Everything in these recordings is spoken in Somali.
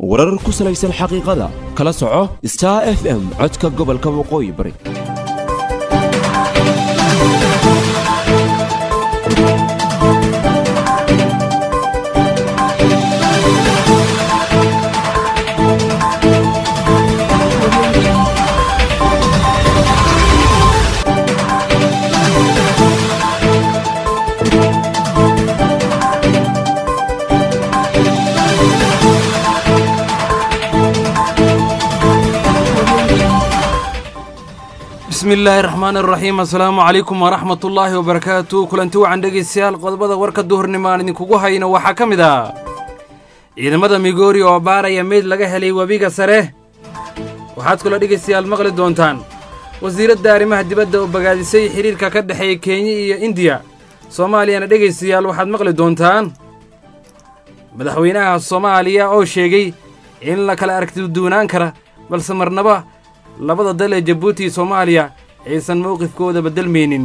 warar ku salaysan xaqiiqada kala soco star f m codka gobolka waqooyi bari bismi illaahi raxmaan iraxiim assalaamu calaykum waraxmat ullaahi wabarakaatu kulanti wacan dhegaystayaal qodobada warka duhurnimo aan idinkugu hayno waxaa ka mid ah ciidamada migoori oo baaraya meyd laga helay webiga sare waxaad kaloo dhegaystayaal maqli doontaan wasiiradda arrimaha dibadda oo bagaadisay xidhiirka ka dhexeeya kenya iyo indiya soomaaliyana dhegaystayaal waxaad maqli doontaan madaxweynaha soomaaliya oo sheegay in la kala aragtiduunaan kara balse marnaba labada dal ee jabuuti iyo soomaaliya aysan mowqifkooda beddelmaynin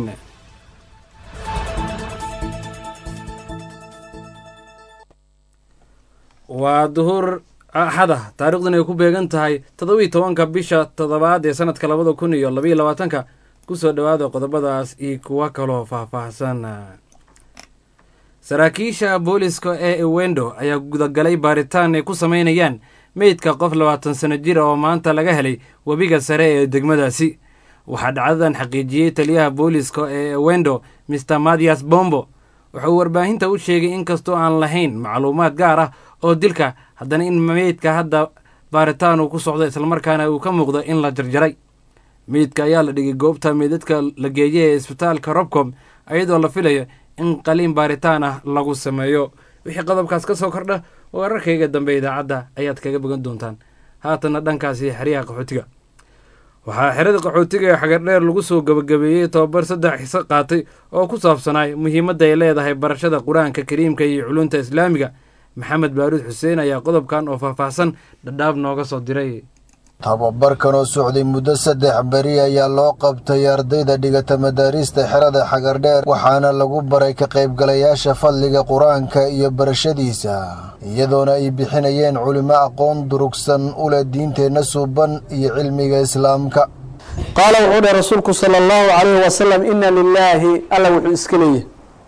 waa duhur axada taariikhduna ay ku beegan tahay toddobiiy tobanka bisha toddobaad ee sannadka labada kun iyo labaiyo labaatanka ku soo dhowaada qodobadaas iyo kuwa kaloo faahfaahsan saraakiisha booliska ee ewendo ayaa gudagalay baaritaan ay ku samaynayaan meydka qof labaatan sano jir oo maanta laga helay webiga sare ee degmadaasi waxaa dhacdadan xaqiijiyey taliyaha booliska ee ewendo maer mathias bombo wuxuu warbaahinta u sheegay inkastoo aan lahayn macluumaad gaar ah oo dilka haddana in meydka hadda baaritaan uu ku socdo islamarkaana uu ka muuqdo in la jarjaray meydka ayaa la dhigay goobta meydadka la geeyay ee isbitaalka robcom iyadoo la filayo in qaliin baaritaan ah lagu sameeyo wixii qodobkaas ka soo kordha wararkayga dambe idaacadda ayaad kaga bogan doontaan haatanna dhankaasi xeryaha qaxootiga waxaa xerada qaxootiga ee xagardheer lagu soo gebagabeeyey tobabar saddex xiso qaatay oo ku saabsanaay muhiimadda ay leedahay barashada qur-aanka kariimka iyo culunta islaamiga maxamed baaruud xuseen ayaa qodobkan oo faahfaahsan dhadhaab nooga soo diray tababarkan oo socday muddo saddex beri ayaa loo qabtay ardayda dhigata madaariista xerada xagardheer waxaana lagu baray ka qaybgalayaasha fadliga qur-aanka iyo barashadiisa iyadoona ay bixinayeen culimo aqoon durugsan u leh diinteenna suuban iyo cilmiga islaamka qaala wuxuu dheh rasuulku sala allahu calayhi wasalam inna lilaahi alla wuxuu iska leeyahy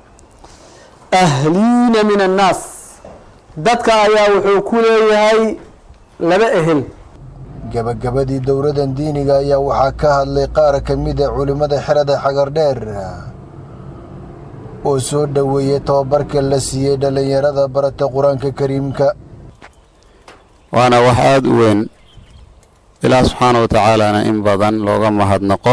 ahliina min annaas dadka ayaa wuxuu ku leeyahay laba ehel gabagabadii dowladan diiniga ayaa waxaa ka hadlay qaar ka mid a culimmada xerada xagardheer oo soo dhoweeyey tababarka la siiyey dhallinyarada barata qur-aanka kariimka waana wax aada u weyn ilaah subxaana wa tacaalana in badan looga mahadnaqo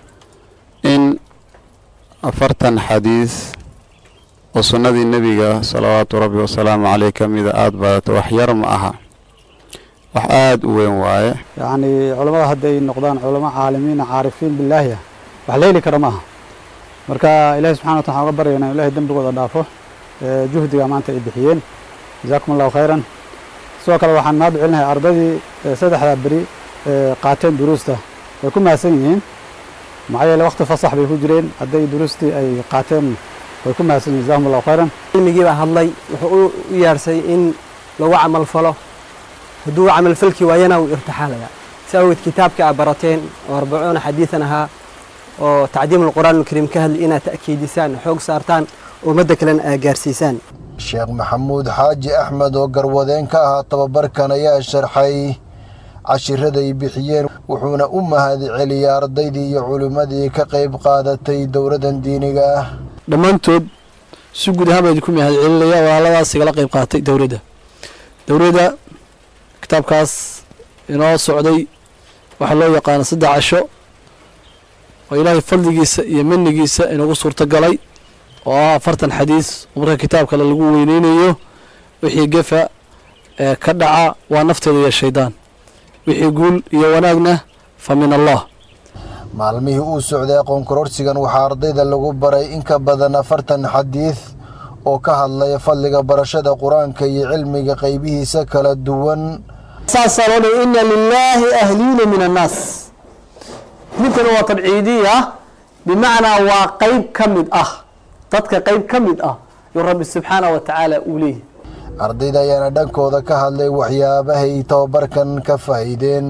in afartan xadiis oo sunnadii nebiga salawaatu rabbi wasalaamu caleyh ka mida aada badato wax yar ma aha wax aada u weyn waaye yacnii culammada hadday noqdaan culamo caalimiina caarifiin bilaahi ah wax la heli kara maaha marka ilahi subxana wata waxaan uga baryayna in ilahay dembigooda dhaafo juhdiga maanta ay bixiyeen jazaakum allahu khayran sidoo kale waxaan mahad celinahay ardaydii saddexdaa beri qaateen duruusta way ku mahadsan yihiin maxaa yeele wakti fasax bay ku jireen hadday duruustii ay qaateen way ku mahadsan yihin jazakum allahu khayran cilmigii baa hadlay wuxuu u yeedhsay in lagu camal falo hadduu camalfalki waayana wuu irtixaalayaa si awgeed kitaabka aa barateen oo arbacuuna xadiidan ahaa oo tacdiim alqur'aan alkariim ka hadlay inaad ta'kiidisaan xoog saartaan ummadda kalena aa gaarsiisaan sheekh maxamuud xaaji axmed oo garwadeen ka ahaa tababarkan ayaa sharxay cashiraday bixiyeen wuxuuna u mahad celiyay ardaydii iyo culimmadii ka qayb qaadatay dowladan diiniga ah dhammaantood si guud ahaan baa idinku mahad celinaya walaaladaas igala qayb qaatay dowladda dowladda kitaabkaas inoo socday waxaa loo yaqaana saddex casho oo ilaahay fadligiisa iyo manigiisa inagu suurtagalay oo ah afartan xadiis oo marka kitaabkale lagu weyneynayo wixii gefa ee ka dhaca waa nafteeda iyo shaydaan wixii guul iyo wanaagna fa min allah maalmihii uu socday aqoon kororsigan waxaa ardayda lagu baray in ka badan afartan xadiid oo ka hadlaya fadliga barashada qur-aanka iyo cilmiga qaybihiisa kala duwan saasaa loo dhigay ina lilaahi ahliina min annaas ninkana waa tabciidiya bimacnaa waa qeyb ka mid ah dadka qeyb ka mid ah yuu rabbi subxaanah wa tacaala uu leeyahy ardayda ayaana dhankooda ka hadlay waxyaabahay tababarkan ka faa'iideen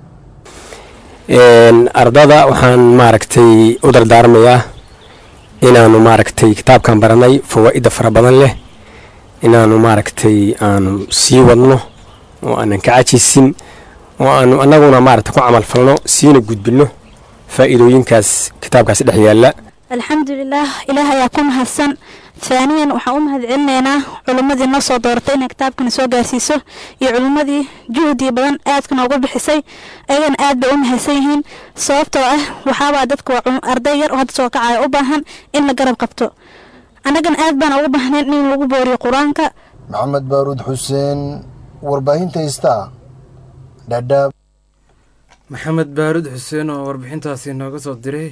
ardada waxaan maaragtay u dardaarmayaa inaanu maaragtay kitaabkan baranay fawaa'ida fara badan leh inaanu maaragtay aanu sii wadno oo aanan ka cajisin oo aanu annaguna maaragtay ku camal falno siina gudbinno faa'iidooyinkaas kitaabkaasi dhex yaalla alxamdulilaah ilaah ayaa ku mahadsan faaniyan waxaan u mahad celinaynaa culimmadii noo soo dooratay inay kitaabkana soo gaarsiiso iyo culimmadii juhdi badan aadka noogu bixisay ayagana aad bay u mahadsan yihiin sababtoo ah waxaabaa dadka waa arday yar oo hadda soo kacaya u baahan in la garab qabto annagana aad baan ugu baahnayn in lagu booriyo qur-aanka maxamed baaruud xuseen warbaahinta istaa dhadhaab maxamed baaruud xuseen oo warbixintaasi nooga soo diray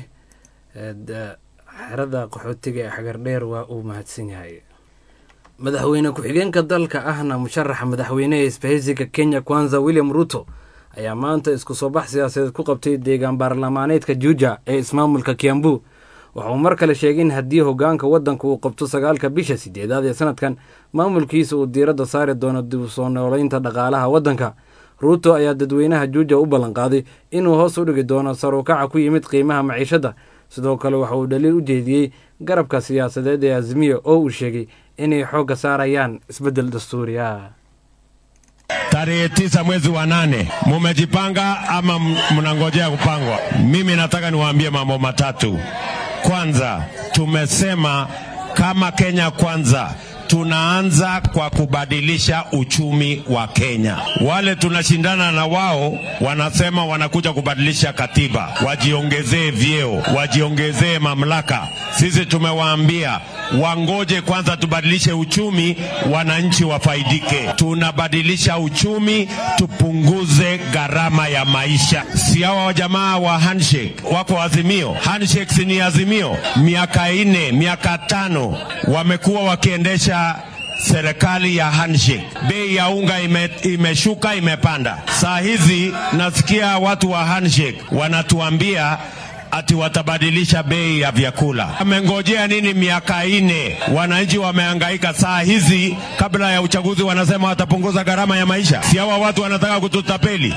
xerada qaxootiga ee xagardheer waa uu mahadsan yahay madaxweyne ku-xigeenka dalka ahna musharaxa madaxweyneha isbahaysiga kenya kwanza william ruto ayaa maanta isku soo bax siyaasadeed ku qabtay deegaan baarlamaaneedka juuja ee ismaamulka kiambu waxa uu mar kale sheegay in haddii hogaanka waddanka uu qabto sagaalka bisha sideedaad ee sanadkan maamulkiisa uu diiradda saari doono dib u soo nooleynta dhaqaalaha waddanka ruuto ayaa dadweynaha juuja u ballanqaaday inuu hoos u dhigi doono saruukaca ku yimid qiimaha maciishadda sidoo kale waxa uu dhaliil u jeediyey garabka siyaasadeed ee azimiya oo uu sheegay inay xoogga saarayaan isbeddel dastuuri ah Tarehe tisa mwezi wa nane mumejipanga ama mnangojea kupangwa? Mimi nataka niwaambie mambo matatu. Kwanza, tumesema kama Kenya Kwanza tunaanza kwa kubadilisha uchumi wa Kenya. Wale tunashindana na wao wanasema wanakuja kubadilisha katiba, wajiongezee vyeo, wajiongezee mamlaka. Sisi tumewaambia wangoje kwanza tubadilishe uchumi, wananchi wafaidike. Tunabadilisha uchumi, tupunguze gharama ya maisha. Si hawa jamaa wa handshake wako Azimio? Handshake si ni Azimio? Miaka nne, miaka tano wamekuwa wakiendesha serikali ya handshake. Bei ya unga ime, imeshuka imepanda. Saa hizi nasikia watu wa handshake wanatuambia ati watabadilisha bei ya vyakula. Amengojea nini miaka ine? Wananchi wamehangaika. Saa hizi kabla ya uchaguzi wanasema watapunguza gharama ya maisha. Si hawa watu wanataka kututapeli?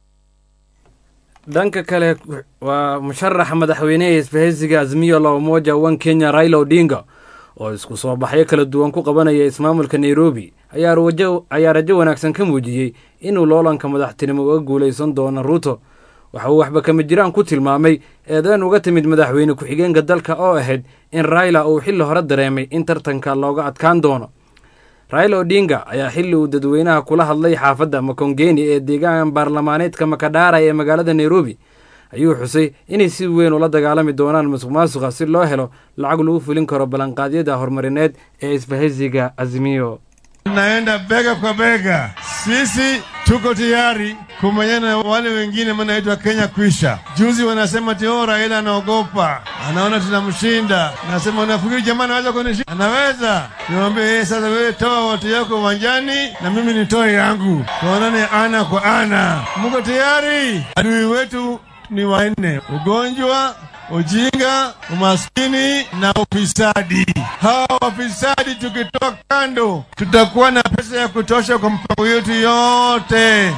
dhanka kale waa musharaxa madaxweyneha isbahaysiga azmiyo la umoja one kenya raila odinga oo isku soo baxyo kala duwan ku qabanaya ismaamulka nairobi ayaa rajo wanaagsan ka muujiyey inuu loolanka madaxtinimo uga guulaysan doono ruuto waxa uu waxba kama jiraan ku tilmaamay eedeyn uga timid madaxweyne ku-xigeenka dalka oo ahayd in raila uu xilli hore dareemay in tartanka looga adkaan doono raila odinga ayaa xilli uu dadweynaha kula hadlay xaafadda makongeni ee deegaan baarlamaaneedka makadhaara ee magaalada nairobi ayuu xusay inay si weyn ula dagaalami doonaan musuq maasuqa si loo helo lacag lagu fulin karo ballanqaadyada horumarineed ee isbahaysiga azimiyo Tunaenda bega kwa bega, sisi tuko tayari kumenyana na wale wengine, manaitwa Kenya kwisha. Juzi wanasema tio Raila anaogopa, anaona tunamshinda. Nasema unafikiri jamaa anaweza kunishinda? Anaweza. Niwaambie yeye sasa, wewe toa watu yako uwanjani na mimi nitoe yangu, tuonane ana kwa ana. Muko tayari? Adui wetu ni wanne: ugonjwa, ujinga, umaskini na ufisadi. Hawa wafisadi tukitoa kando, tutakuwa na pesa ya kutosha kwa mpango yetu yote.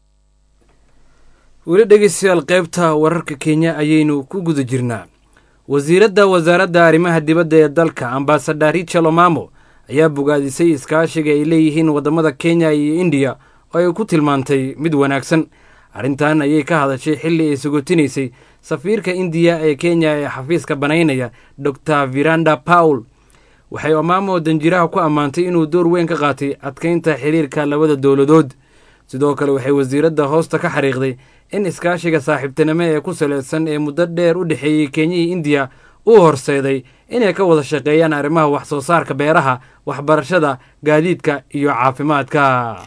weli dhegeystayaal qaybta wararka kenya ayaynu ku guda jirnaa wasiiradda wasaaradda arrimaha dibadda ee dalka ambasadar richel omamo ayaa bogaadisay iskaashiga ay leeyihiin waddamada kenya iyo indiya oo ay ku tilmaantay mid wanaagsan arrintan ayay ka hadashay xilli ay sugotinaysay safiirka indiya ee kenya ee xafiiska banaynaya dor viranda paul waxay omamo danjiraha ku ammaantay inuu door weyn ka qaatay adkaynta xiriirka labada dowladood sidoo kale waxay wasiiradda hoosta ka xariiqday in iskaashiga saaxiibtinimo ee ku salaysan ee muddo dheer u dhexeeyey kenya iyo indiya uu horseeday inay ka wada shaqeeyaan arrimaha wax soo saarka beeraha waxbarashada gaadiidka iyo caafimaadka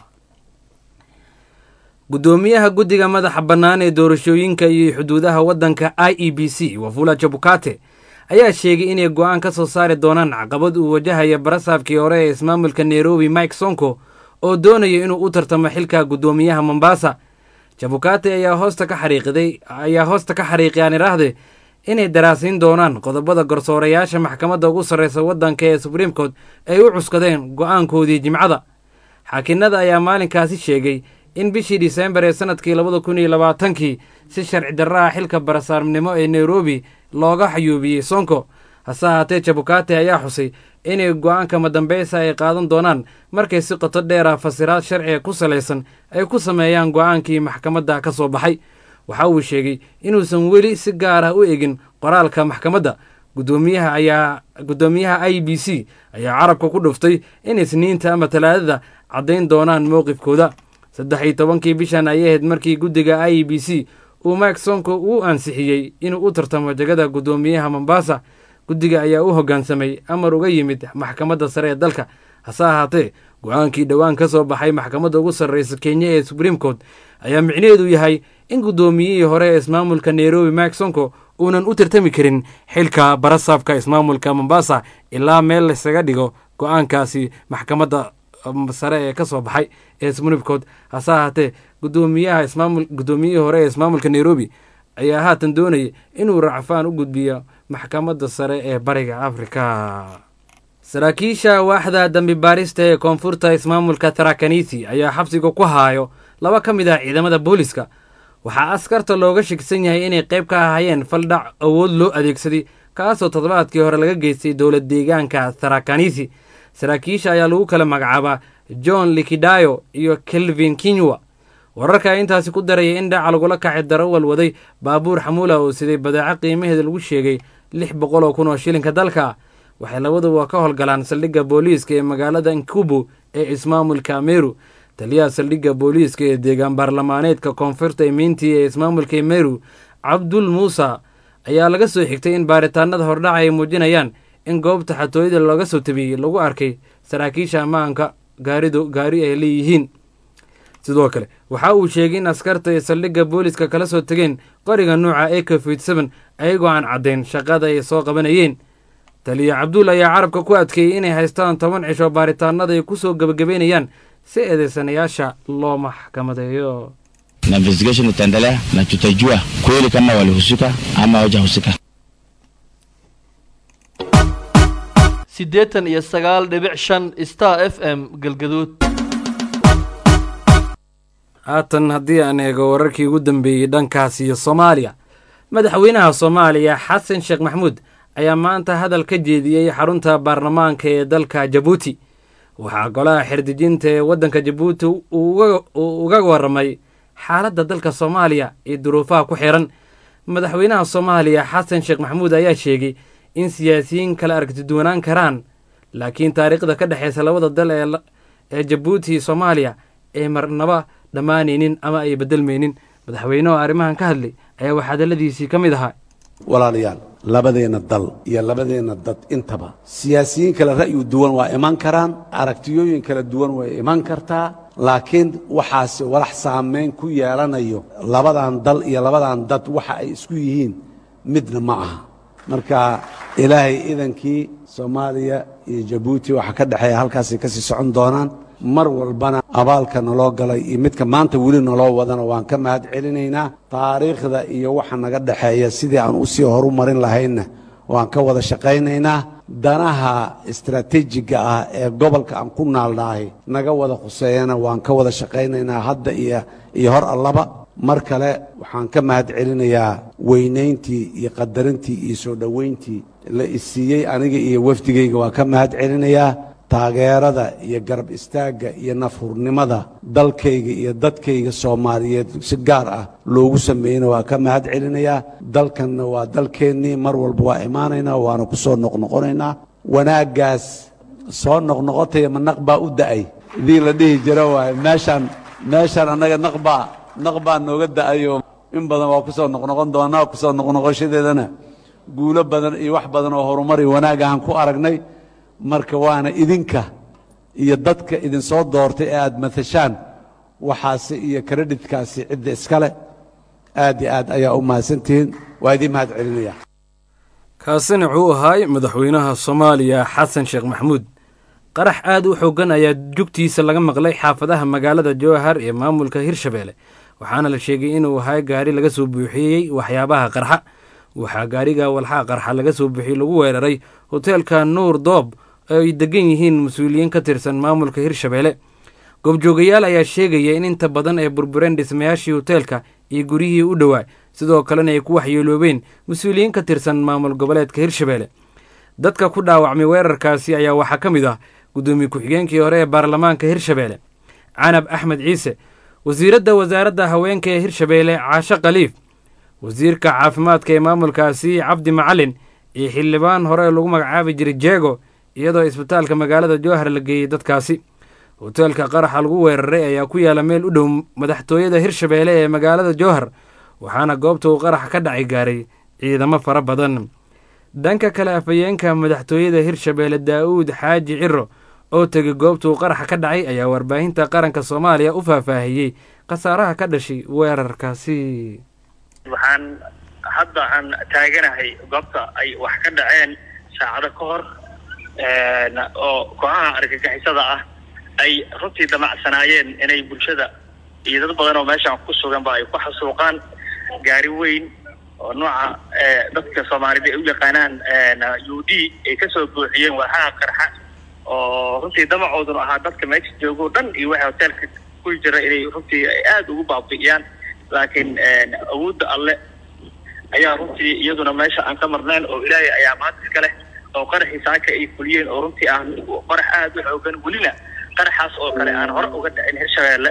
guddoomiyaha guddiga madaxa bannaan ee doorashooyinka iyo xuduudaha waddanka i e b c wafula jabukate ayaa sheegay inay go'aan ka soo saari doonaan caqabad uu wajahaya barasaabkii hore ee ismaamulka nairobi mike sonko oo doonaya inuu u tartamo xilka guddoomiyaha mombasa jabukate ayaa hoosta ka xariiqday ayaa hoosta ka xariiqay aan idhaahde inay daraasiin doonaan qodobada garsoorayaasha maxkamadda ugu sarreysa waddanka ee supreme court ay u cuskadeen go'aankoodii jimcada xaakinada ayaa maalinkaasi sheegay in bishii disembar ee sanadkii labada kun iyo labaatankii si sharci darra ah xilka barasaarnimo ee nairobi looga xayuubiyey sonko hase ahaatee jabukate ayaa xusay inay go-aanka madambeysa ay qaadan doonaan markay si qoto dheer ah fasiraad sharciga ku salaysan ay ku sameeyaan go-aankii maxkamadda ka soo baxay waxa uu sheegay inuusan weli si gaar ah u egin qoraalka maxkamadda gudoomiyaha ayaa guddoomiyaha i b c ayaa carabka ku dhuftay in isniinta ama talaadada caddayn doonaan mowqifkooda saddex iyo tobankii bishan ayay ahayd markii guddiga i b c uu mike sonko uu ansixiyey inuu u tartamo jegada guddoomiyaha mombasa guddiga ayaa u hoggaansamay amar uga yimid maxkamadda sare ee dalka hase ahaatee go-aankii dhowaan ka soo baxay maxkamadda ugu sarreysa kenya ee supreme court ayaa micnaheedu yahay in guddoomiyihii hore ee ismaamulka nairobi mike sonko uunan u tartami karin xilka barasaabka ismaamulka mombasa ilaa meel laysaga dhigo go-aankaasi maxkamadda sare ee ka soo baxay ee supreme court hase ahaatee gudoomiyaha ismaamul guddoomiyihii hore ee ismaamulka nairobi ayaa haatan doonayay inuu racfaan u gudbiyo maxkamadda sare ee bariga afrika saraakiisha waaxda dambi baarista ee koonfurta ismaamulka tarakanisi ayaa xabsiga ku haayo laba ka mid ah ciidamada booliska waxaa askarta looga shakisan yahay inay qayb ka ahayeen faldhac awood loo adeegsaday kaasoo toddobaadkii hore laga geystay dowlad deegaanka tarakanisi saraakiisha ayaa lagu kala magacaabaa john likidayo iyo kelvin kinywa wararka ayaa intaasi ku daraya in dhaca lagula kacay darawal waday baabuur xamuula oo siday badeeco qiimaheeda lagu sheegay lix boqol oo kun oo shilinka dalka waxay labaduba ka howlgalaan saldhigga booliiska ee magaalada nkubu ee ismaamulka meru taliyaha saldhigga booliiska ee deegaan baarlamaaneedka koonfurta imiintii ee ismaamulka meru cabdul muusa ayaa laga soo xigtay in baaritaanada hordhaca ay muujinayaan in goobta xatooyada looga soo tabiyey lagu arkay saraakiisha ammaanka gaaridu gaari ay leeyihiin sidoo kale waxa uu sheegay in askarta ay saldhigga booliiska kala soo tegeen qoriga nuuca ak fn ayagoo aan caddayn shaqada ay soo qabanayeen taliya cabduul ayaa carabka ku adkeeyey inay haystaan toban cisho baaritaanada ay ku soo gebagabeynayaan si eedeysanayaasha loo maxkamadeeyo na investigation itaendelea na tutajua kweli kama walihusika ama hawajahusika. siddeetan iyo sagaal dhibic shan star f m galgaduud haatan haddii aan eego wararkii ugu dambeeyey dhankaas iyo soomaaliya madaxweynaha soomaaliya xasan sheekh maxamuud ayaa maanta hadal ka jeediyey xarunta baarlamaanka ee dalka jabuuti waxaa golaha xerdejinta ee waddanka jabuuti uu uga warramay xaaladda dalka soomaaliya iyo duruufaha ku xiran madaxweynaha soomaaliya xasan sheekh maxamuud ayaa sheegay in siyaasiyiin kala aragtiduwanaan karaan laakiin taariikhda ka dhexeysa labada dal ee jabuuti iyo soomaaliya ay marnaba dhammaanaynin ama ay bedelmaynin madaxweynehu arrimahan ka hadlay ayaa wax hadalladiisii ka mid ahaa walaalayaal labadeenna dal iyo labadeenna dad intaba siyaasiyiin kale ra'yu duwan waa iman karaan aragtiyooyin kala duwan way iman kartaa laakiin waxaase walax saamayn ku yeelanayo labadan dal iyo labadan dad waxa ay isku yihiin midna ma aha marka ilaahay idankii soomaaliya iyo jabuuti waxa ka dhexeeya halkaasay ka sii socon doonaan mar walbana abaalka naloo galay iyo midka maanta weli naloo wadana waan ka mahad celinaynaa taariikhda iyo waxa naga dhexeeya sidii aan u sii horumarin lahaynna waan ka wada shaqaynaynaa danaha istaraatiijiga ah ee gobolka aan ku naalnahay naga wada khuseeyana waan ka wada shaqaynaynaa hadda iyo iyo hor allaba mar kale waxaan ka mahad celinayaa weynayntii iyo qadarintii iyo soo dhoweyntii la isiiyey aniga iyo wafdigayga waan ka mahad celinayaa taageerada iyo garab istaagga iyo nafhurnimada dalkayga iyo dadkayga soomaaliyeed si gaar ah loogu sameeyeyna waa ka mahad celinayaa dalkanna waa dalkeennii mar walba waa imaanaynaa waana ku soo noqnoqonaynaa wanaaggaas soo noqnoqotaya ma naq baa u da'ay idii la dhihi jira waaye meeshaan meeshaan annaga naqbaa naq baa nooga da'ayo in badan waa ku soo noqnoqon doonaa ku soo noqnoqoshadeedana guulo badan iyo wax badan oo horumar iyo wanaag ahaan ku aragnay marka waana idinka iyo dadka idinsoo doortay ee aad matashaan waxaasi iyo karedhitkaasi cidda iskale aad iyo aad ayaa u mahadsantihiin waa idiin mahad celinaya kaasina wuxuu ahaay madaxweynaha soomaaliya xasan sheekh maxamuud qarax aad u xoogan ayaa jugtiisa laga maqlay xaafadaha magaalada jowhar ee maamulka hirshabeelle waxaana la sheegay inuu ahay gaari laga soo buuxiyey waxyaabaha qarxa waxaa gaariga walxaa qarxa laga soo buuxiyey lagu weeraray hoteelka nuur doob oo ay degan yihiin mas-uuliyiin ka tirsan maamulka hirshabeelle goobjoogayaal ayaa sheegaya in inta badan ay burbureen dhismayaashii hoteelka iyo guryihii u dhowaa sidoo kalena ay ku waxyeeloobeen mas-uuliyiin ka tirsan maamul goboleedka hirshabeelle dadka ku dhaawacmay weerarkaasi ayaa waxaa ka mid ah guddoomiye ku-xigeenkii hore ee baarlamaanka hirshabeelle canab axmed ciise wasiiradda wasaaradda haweenka ee hirshabeelle caasho khaliif wasiirka caafimaadka ee maamulkaasi cabdi macalin iyo xildhibaan hore lagu magacaabi jiray jeego iyadoo isbitaalka magaalada jowhar la geeyey dadkaasi hoteelka qaraxa lagu weeraray ayaa ku yaala meel u dhow madaxtooyada hirshabeelle ee magaalada jowhar waxaana goobta uu qaraxa ka dhacay gaaray ciidamo fara badan dhanka kale afhayeenka madaxtooyada hirshabeelle daa'uud xaaji ciro oo tegay goobta uu qaraxa ka dhacay ayaa warbaahinta qaranka soomaaliya u faahfaahiyey khasaaraha ka dhashay weerarkaasi waxaan hadda aan taaganahay goobta ay wax ka dhaceen saacado ka hor oo kooxaha argagixisada ah ay runtii damacsanaayeen inay bulshada iyo dad badan oo meeshaan ku suganba ay ku xasuuqaan gaari weyn oo nooca dadka soomaalida ay u yaqaanaan u d ay kasoo buuxiyeen waaxaha qarxa oo runtii damacooduna ahaa dadka meesha joogo dhan iyo waxa hoteelka ku jira inay runtii aada ugu baabi'iyaan laakiin awoodda alle ayaa runtii iyaduna meesha aan ka marnayn oo ilaahay ayaa maanta iska leh oo qaraxii saaka ay fuliyeen oo runtii ah qarax aada u xoogan welina qaraxaas oo kale aan hore uga dhicin hirshabeelle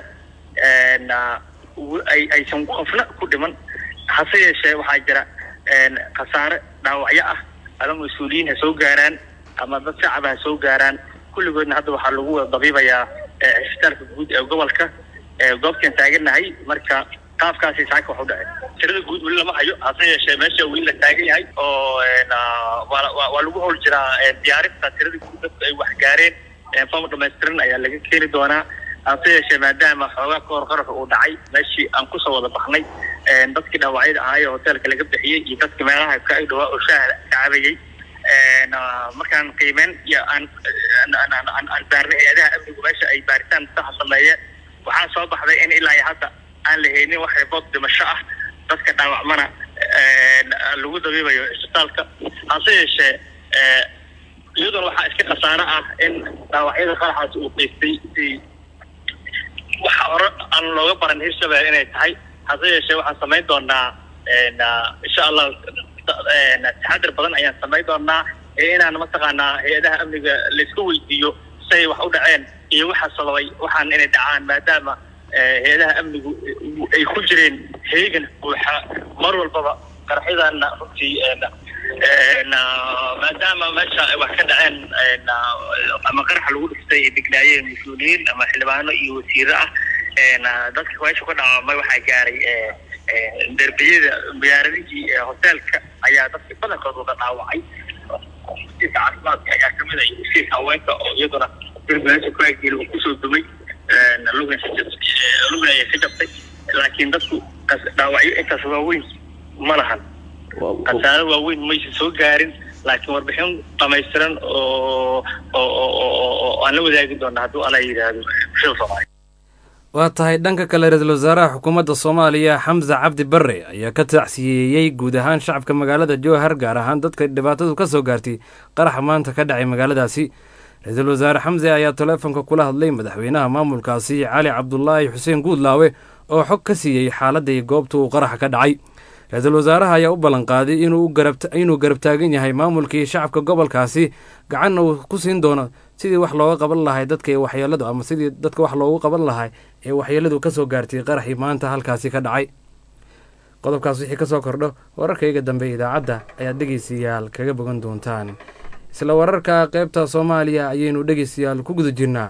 ay aysan qofna ku dhiman hase yeeshee waxaa jira khasaare dhaawacyo ah ama mas-uuliyiin ha soo gaaraan ama dad shacaba ha soo gaaraan kulligoodna hadda waxaa lagu wada dabiibayaa cisbitaalka guud ee gobolka goobtaan taaganahay marka qaabkaasi saaka wax u dhacay tirada guud weli lama hayo hase yeeshee meesha weli la taagan yahay oo waa lagu howl jiraa diyaarinta tirada guud dadku ay wax gaareen fam dhamaystiran ayaa laga keeni doonaa hase yeeshee maadaama xoogaa ka hor qaraxa uu dhacay meeshii aan kusoo wada baxnay dadkii dhaawacyada ahaa ee hoteelka laga bixiyey iyo dadkii meelaha ka ag dhawaa oo shaaha ka cabayey markaan qiimeyn iyo aan aan baarnay hay-adaha amnigu meesha ay baaritaan saxa sameeyeen waxaa soo baxday in ilaa iyo hadda aan la haynin wax ribood dhimasho ah dadka dhaawacmana lagu dabiibayo cisbitaalka hase yeeshee iyaduna waxaa iska khasaaro ah in dhaawacyada qaraxaas uu qiistay si waxa hore aan looga baran hirshabelle inay tahay hase yeeshee waxaan samayn doonaa insha allah taxadir badan ayaan samayn doonaa inaan mataqaanaa hay-adaha amniga laisku weydiiyo say wax u dhaceen iyo waxa sababay waxaan inay dhacaan maadaama hay-adaha amnigu ay ku jireen heegan buuxa mar walbaba qaraxyadaana runtii maadaama meesha ay wax ka dhaceen ama qaraxa lagu dhistay ay degnaayeen mas-uuliyiin ama xildhibaano iyo wasiiro ah dadka meesha ku dhaawamay waxaa gaaray derbiyada miyaaradihii hoteelka ayaa dadka badankood wada dhaawacay wasiirka caafimaadka ayaa kamid ah wasiirka haweenka oo iyaduna derbiyaasha ku aggeeli uu kusoo dumay lugna lugna ayay ka jabtay laakiin dadku dhaawacyo intaas waaweyn ma lahan khasaaro waaweyn maysa soo gaarin laakiin warbixin dhamaystiran oo oo aan la wadaagi doona hadduu ala yidhaahdo bulshada soomaaliya waa tahay dhanka kale ra-iisul wasaaraha xukuumadda soomaaliya xamse cabdi barre ayaa ka tacsiyeeyey guud ahaan shacabka magaalada jowhar gaar ahaan dadka dhibaatadu ka soo gaartay qaraxa maanta ka dhacay magaaladaasi ra-iisul wasaare xamse ayaa taleefonka kula hadlay madaxweynaha maamulkaasi cali cabdulaahi xuseen guudlaawe oo xog ka siiyey xaaladda iyo goobta uu qaraxa ka dhacay ra-iisul wasaaraha ayaa u ballanqaaday inuu garab taagan yahay maamulkii shacabka gobolkaasi gacanna uu ku siin doono sidii wax looga qaban lahay dadka waxyeeladu ama sidii dadka wax loogu qaban lahay ee waxyeeladu ka soo gaartay qaraxii maanta halkaasi ka dhacay qodobkaas wixii ka soo kordho wararkayga dambe idaacadda ayaad dhegeystayaal kaga bogan doontaan isla wararka qeybta soomaaliya ayaynu dhegeystayaal ku guda jirnaa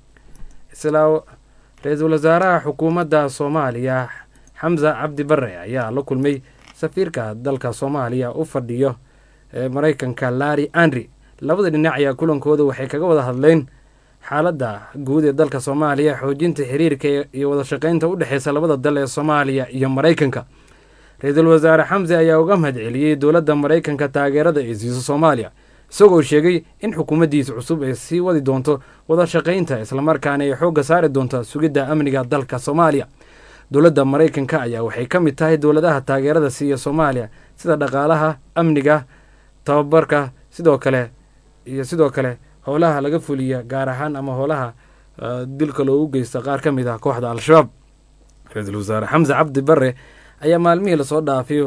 isla ra-iisul wasaaraha xukuumadda soomaaliya xamse cabdi barre ayaa la kulmay safiirka dalka soomaaliya u fadhiyo ee maraykanka larri andri labada dhinac ayaa kulankooda waxay kaga wada hadleen xaaladda guud ee dalka soomaaliya xoojinta xiriirka iyo wada shaqeynta u dhexeysa labada dal ee soomaaliya iyo maraykanka ra-iisul wasaare xamse ayaa uga mahad celiyey dowladda maraykanka taageerada ay siiso soomaaliya isagoo sheegay in xukuumaddiisa cusub ay sii wadi doonto wada shaqeynta islamarkaana ay xoogga saari doonto sugidda amniga dalka soomaaliya dowladda maraykanka ayaa waxay ka mid tahay dowladaha taageerada siiya soomaaliya sida dhaqaalaha amniga tababarka sidoo kale iyo sidoo kale howlaha laga fuliya gaar ahaan ama howlaha dilka loogu geysta qaar ka mid ah kooxda al-shabaab ra-iisul wasaare xamse cabdi bare ayaa maalmihii lasoo dhaafay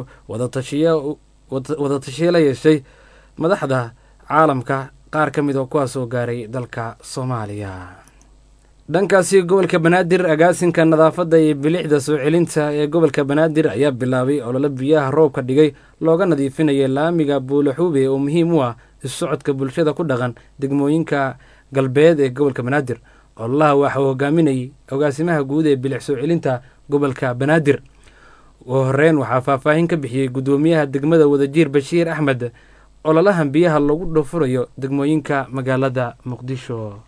wadatashiye la yeeshay madaxda caalamka qaar ka mid oo kuwaasoo gaaray dalka soomaaliya dhankaasi gobolka banaadir agaasinka nadaafadda iyo bilixda soo celinta ee gobolka banaadir ayaa bilaabay ololo biyaha roobka dhigay looga nadiifinaya laamiga buulaxuube oo muhiim u ah issocodka bulshada ku dhaqan degmooyinka galbeed ee gobolka banaadir ololaha waxaa hogaaminayay agaasimaha guud ee bilix soo celinta gobolka banaadir ugu horeyn waxaa faahfaahin ka bixiyey guddoomiyaha degmada wadajiir bashiir axmed ololahan biyaha lagu dhufurayo degmooyinka magaalada muqdisho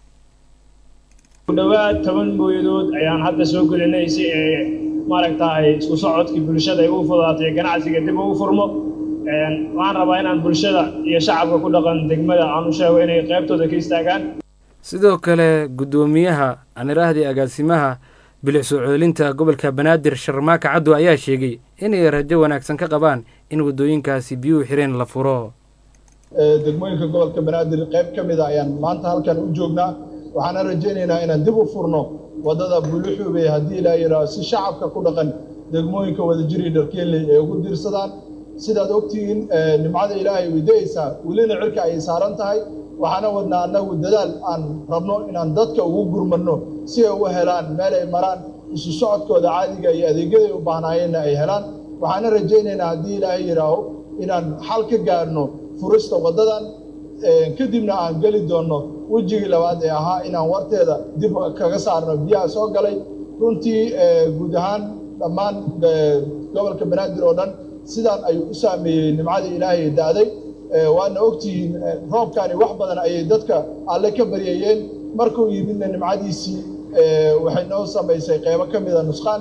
ku dhowaad toban booyadood ayaan hadda soo gelinay si ay maaragtaay isku socodkii bulshada ay u fudaatay ganacsiga dib ugu furmo waxaan rabaa inaan bulshada iyo shacabka ku dhaqan degmada aan u sheego inay qaybtooda ka istaagaan sidoo kale guddoomiyaha aniraahdii agaasimaha bilix soo ceelinta gobolka banaadir sharmaaka caddo ayaa sheegay inay rajo wanaagsan ka qabaan in waddooyinkaasi biyuhu xireen la furo degmooyinka gobolka banaadir qayb ka mid a ayaan maanta halkan u joognaa waxaana rajaynaynaa inaan dib u furno waddada buluxuube haddii ilaa yidhaaho si shacabka ku dhaqan degmooyinka wadajiri dharkeeley ay ugu diirsadaan sidaad ogtihiin nimcada ilaahay way da-aysaa welina cirka ayay saaran tahay waxaana wadnaa annagu dadaal aan rabno inaan dadka ugu gurmanno si ay u helaan meel ay maraan isu socodkooda caadiga iyo adeegyaday u baahnaayeenna ay helaan waxaana rajaynaynaa haddii ilaahay yidhaaho inaan xal ka gaarno furista waddadan kadibna aan geli doonno wejigii labaad ee ahaa inaan warteeda dib kaga saarno biyaha soo galay runtii guud ahaan dhammaan gobolka banaadir oo dhan sidaan ayuu u saameeyey nimcadii ilaahay da'day waana ogtihiin roobkani wax badan ayay dadka alle ka baryayeen markuu yimidna nimcadiisii waxay noo samaysay qeybo ka mida nusqaan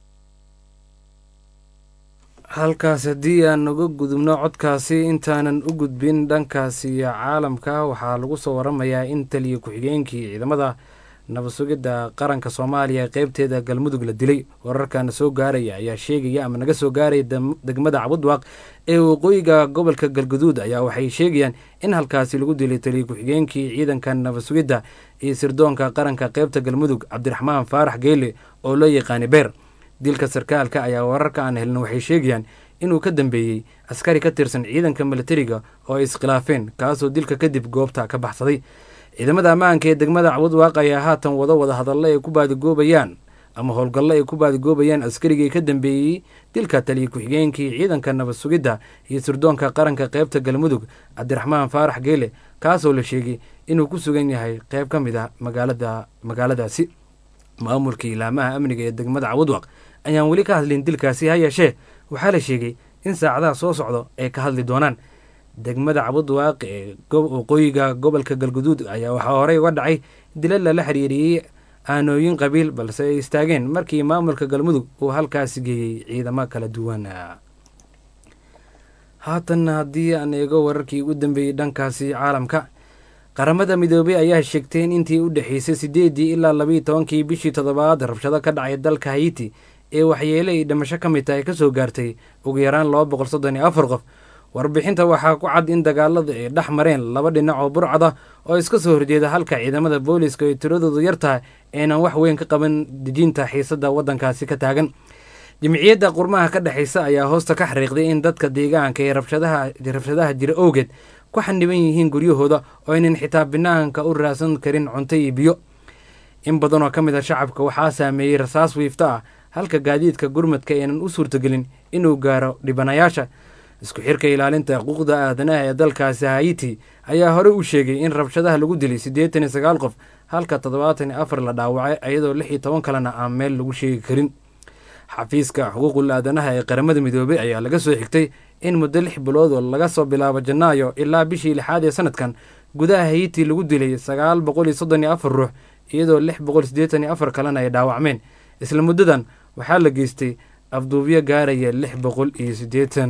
halkaas haddii aan uga gudubno codkaasi intaanan u gudbin dhankaasi caalamka waxaa lagu soo waramayaa in taliya ku-xigeenkii ciidamada nabadsugidda qaranka soomaaliya qeybteeda galmudug la dilay wararkana soo gaaraya ayaa sheegaya ama naga soo gaaraya degmada cabudwaaq ee waqooyiga gobolka galguduud ayaa waxay sheegayaan in halkaasi lagu dilay taliya ku-xigeenkii ciidanka nabadsugidda iyo sirdoonka qaranka qeybta galmudug cabdiraxmaan faarax geele oo loo yaqaani beer dilka sarkaalka ayaa wararka aan helin waxay sheegayaan inuu ka dambeeyey askari ka tirsan ciidanka milatariga oo ay iskhilaafeen kaasoo dilka kadib goobta ka baxsaday ciidamada ammaanka ee degmada cabudwaaq ayaa haatan wado wada hadallo ay ku baadigoobayaan ama howlgallo ay ku baadigoobayaan askarigii ka dambeeyey dilka taliya ku-xigeenkii ciidanka nabad sugidda iyo sirdoonka qaranka qeybta galmudug cabdiraxmaan faarax geele kaasoo la sheegay inuu ku sugan yahay qeyb ka mid a magaalada magaaladaasi maamulka ilaamaha amniga ee degmada cabudwaq ayaan weli ka hadlin dilkaasi ha yeeshee waxaa la sheegay in saacadaha soo socdo ay ka hadli doonaan degmada cabudwaaq ee waqooyiga gobolka galguduud ayaa waxaa horey uga dhacay dila lala xiriiriyey aanooyin qabiil balse ay istaageen markii maamulka galmudug uu halkaasi geeyey ciidamo kala duwan haatanna haddii aan eego wararkii ugu dambeeyey dhankaasi caalamka qaramada midoobey ayaa sheegtay in intii u dhexeysay siddeedii ilaa labayo tobankii bishii toddobaad rabshado ka dhacay dalka haiti ee waxyeele ay dhimasho ka mid tahay kasoo gaartay ugu yaraan laba boqol soddon iyo afar qof warbixinta waxaa ku cad in dagaalada ay dhex mareen laba dhinac oo burcada oo iska soo horjeeda halka ciidamada booliiska ay tiradoodu yar tahay aynan wax weyn ka qaban dejinta xiisadda waddankaasi ka taagan jimciyadda qurmaha ka dhexaysa ayaa hoosta ka xariiqday in dadka deegaanka ee rabshadaha jira owgeed ku xaniban yihiin guryahooda oo aynan xitaa binaanka u raadsan karin cunto iyo biyo in badan oo ka mid a shacabka waxaa saameeyey rasaas wiifto ah halka gaadiidka gurmadka aynan u suurtagelin inuu gaaro dhibanayaasha isku xirka ilaalinta xuquuqda aadanaha ee dalkaasi haiti ayaa horey u sheegay in rabshadaha lagu dilay siddeetan iyo sagaal qof halka toddobaatan iyo afar la dhaawacay iyadoo lix iyo toban kalena aan meel lagu sheegi karin xafiiska xuquuqul aadanaha ee qaramada midoobey ayaa laga soo xigtay in muddo lix bilood oo laga soo bilaabo janaayo ilaa bishii lixaad ee sanadkan gudaha haiti lagu dilay sagaal boqol iyo soddon iyo afar ruux iyadoo lix boqol siddeetan iyo afar kalena ay dhaawacmeen isla muddadan waxaa la geystay afduubyo gaaraya lix boqol iyo siddeetan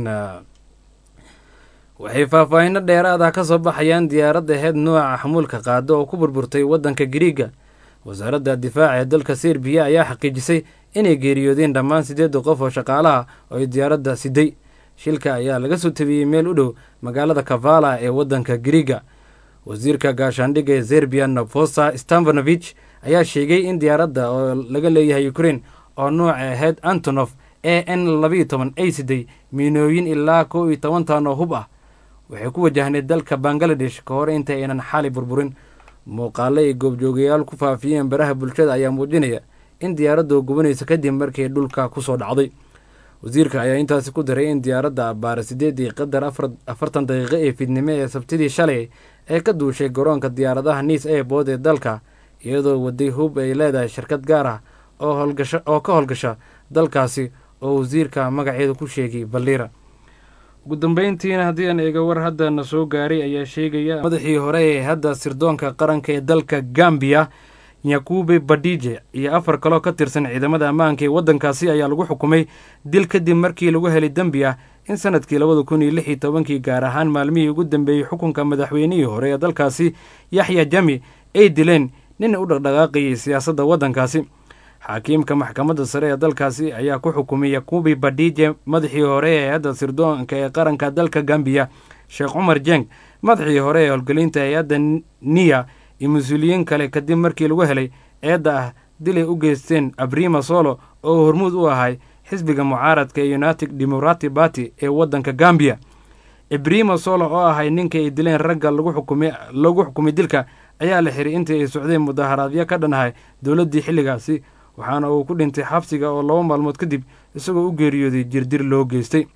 waxay faahfaahinno dheeraad ah ka soo baxayaan diyaaradda heed nooca xamuulka qaado oo ku burburtay waddanka gariiga wasaaradda difaaca ee dalka serbiya ayaa xaqiijisay inay geeriyoodeen dhammaan siddeedda qof oo shaqaalaha oo ay diyaaradda siday shilka ayaa laga soo tabiyey meel u dhow magaalada kavala ee waddanka gariiga wasiirka gaashaandhigga ee serbiya novosa stanvanovich ayaa sheegay in diyaaradda oo laga leeyahay ukrain oo nooca ahayd antonof a n labayo toban ay siday miinooyin ilaa kow iyo toban tan oo hub ah waxay ku wajahneed dalka bangaladesh ka hor inta aynan xali burburin muuqaale ay goobjoogayaal ku faafiyeen baraha bulshada ayaa muujinaya in diyaaraddu gubanaysa kadib markii dhulka kusoo dhacday wasiirka ayaa intaasi ku daray in diyaaradda abbaara sideedii qadar afartan daqiiqo ee fidnimo ee sabtidii shalay ee ka duushay garoonka diyaaradaha niis airbood ee dalka iyadoo waday hub ay leedahay shirkad gaar ah oo ka howlgasha dalkaasi oo wasiirka magaceeda ku sheegay balliira ugu dambeyntiina haddii aan eega war haddana soo gaaray ayaa sheegaya madaxii hore ee hadda sirdoonka qaranka ee dalka gambiya nyakube badije iyo afar kaloo ka tirsan ciidamada ammaanka ee waddankaasi ayaa lagu xukumay dil kadib markii lagu helay dembi ah in sanadkii labada kun iyo lix iyo tobankii gaar ahaan maalmihii ugu dambeeyey xukunka madaxweynihii hore ee dalkaasi yaxya jami ay dileen nin u dhaqdhaqaaqayay siyaasadda waddankaasi xaakiimka maxkamadda sare ee dalkaasi ayaa ku xukumay yakubi badije madaxii hore ee hay-adda sirdoonka ee qaranka dalka gambiya sheekh cumar jeng madaxii hore ee howlgelinta hay-adda niya iyo mas-uuliyiin kale kadib markii lagu helay eedda ah dilay u geysteen abrima solo oo hormuud u ahay xisbiga mucaaradka ee united democratic party ee waddanka gambiya ibrima solo oo ahay ninka ay dileen ragga lagu xukumay dilka ayaa la xiray intii ay socdeen mudaharaadyo ka dhanahay dowladdii xilligaasi waxaana uu ku dhintay xabsiga oo laba maalmood kadib isagoo u geeriyooday jirdir loo geystay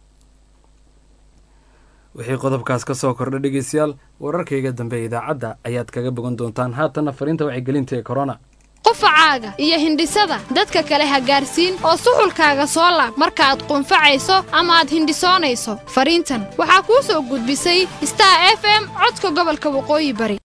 wixii qodobkaas ka soo kordha dhegeystayaal wararkayga dambe ee idaacadda ayaad kaga bogan doontaan haatanna fariinta wacyigelinta ee korona qufacaaga iyo hindhisada dadka kale ha gaarsiin oo suxulkaaga soo laab markaaad qunfacayso ama aad hindhisoonayso fariintan waxaa kuu soo gudbisay star f m codka gobolka waqooyi bari